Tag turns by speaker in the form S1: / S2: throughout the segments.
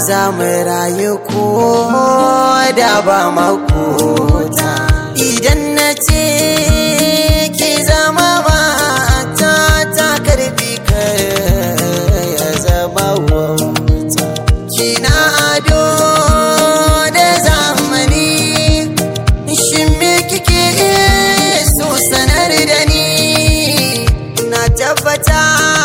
S1: za mu rayu ko da ba makota idan na ce ki zama mata ta karfi ya zama wauta kina ado da zamani shin me kike so sanar da ni na tabbata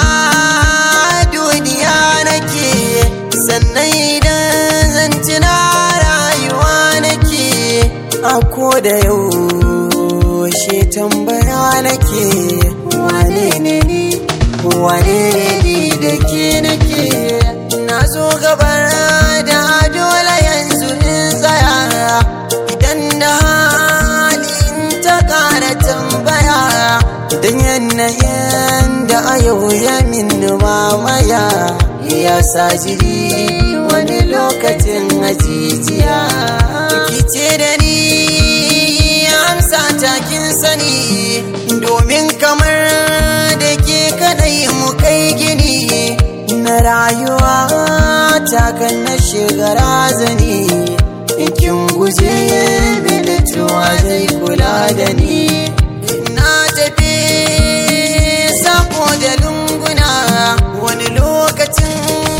S1: duniya nake sannan idan zan tuna rayuwa nake a ko da yaushe tambaya nake wane ne ni wane ne ni da ke nake na zo gabar da dole yanzu in tsaya idan da hali in ta kara tambaya don yanayin da a yau ya min mamaya ya sa jiri wani lokacin ajijiya kice da ni amsa takin sani domin kamar da ke kadai mu kai gini na rayuwa takan na shiga razani kin guje bilituwa zai kula da ni na tafi sako da lunguna wani lokacin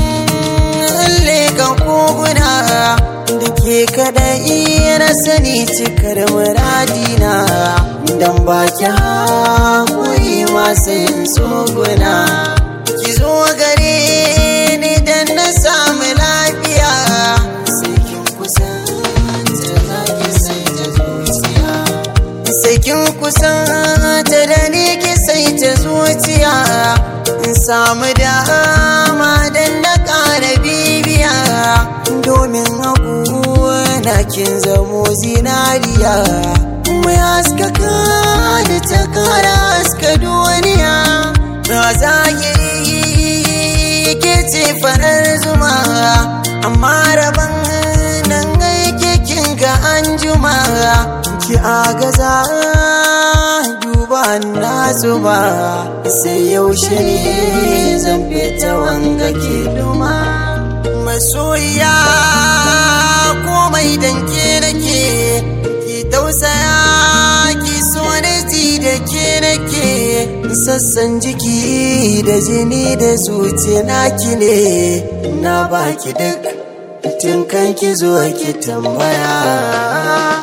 S1: leka koguna da ke kadai na sani cikar muradina don baki haƙuri masu yin tsoguna ki zo gare ni don na samu lafiya sai kin kusanta za ki sai ta zuciya sai kin kusanta da ni ki sai ta zuciya in samu dama don na ƙara bibiya domin na kin zamo zinariya mai haskaka da ta kara haska duniya na zahiri ke ce farar zuma amma rabon nan aike kin ga an juma ki agaza duba na zuba sai yaushe ne zan fita wanga ke duma masoya komai danke nake ki tausaya ki so ji da ke nake sassan jiki da jini da zuciya naki ne na baki duk tun kan ki zo ki tambaya